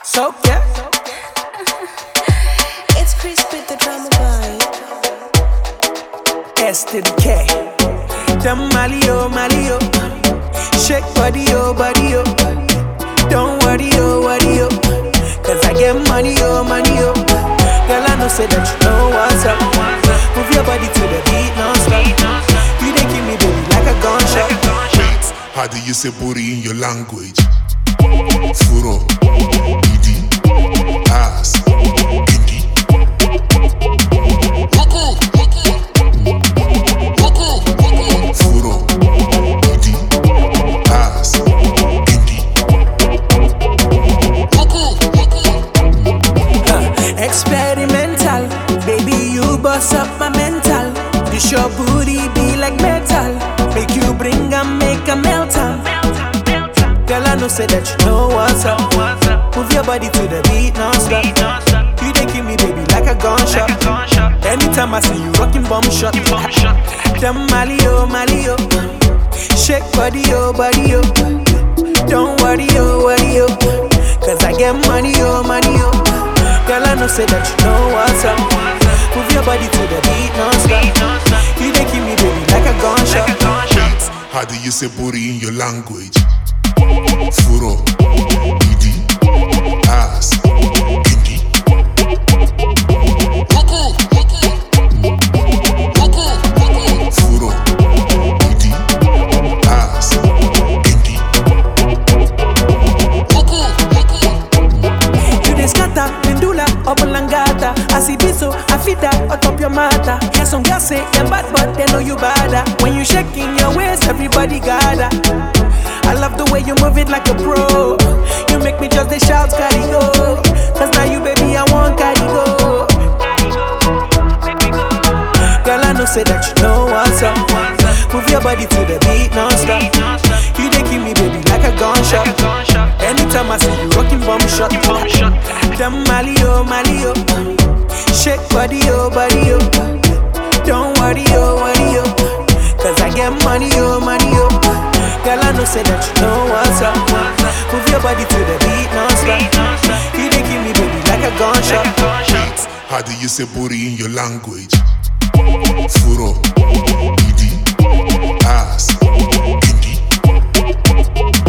So yeah, It's Chris with the drama boy. S to the K. Them Mali oh Mali oh, shake body oh body oh. Don't worry oh worry oh, cause I get money oh money oh. Girl I know say that you know what's up. Move your body to the beat non-stop. You dey give me baby like a gunshot. Wait, how do you say booty in your language? Furo, idi, ass, indi. Furo, idi, ass, indi. Experimental, baby, you bust up my mental. This your booty be like metal. Make you bring and make a melt am. Girl, I know say that you know what's up. Move your body to the beat non-stop. You dey give me baby like a gunshot. Anytime I see you rocking bomb shot. Them Mali oh Mali oh, shake body oh body oh. Don't worry oh worry oh, cause I get money oh money oh. Girl, I know say that you know what's up. Move your body to the beat non-stop. You dey give me baby like a gunshot. Wait, how do you say booty in your language? Furo, idi, ass, indi. Furo, idi, ass, indi. You dey scatter, pendula, obolangata. I see this so I fit that atop your matter. Yeah, some girls say you're bad, but they know you bada. When you shaking your waist, everybody gather. I love the way you move it like a pro. You make me just the shout, carry go. Cause now you, baby, I want carry go. Girl, I know say that you know what's up. Move your body to the beat non-stop. You dey give me baby like a gunshot. Anytime I see you rocking bomb shot. Them Mali oh Mali oh, shake body oh body oh. Don't worry oh worry oh, cause I get money oh money oh. Girl, I know say that you know what's up. Move your body to the beat non-stop. You dey give me baby like a gunshot. Wait, how do you say booty in your language? Furo, idi, ass, indi.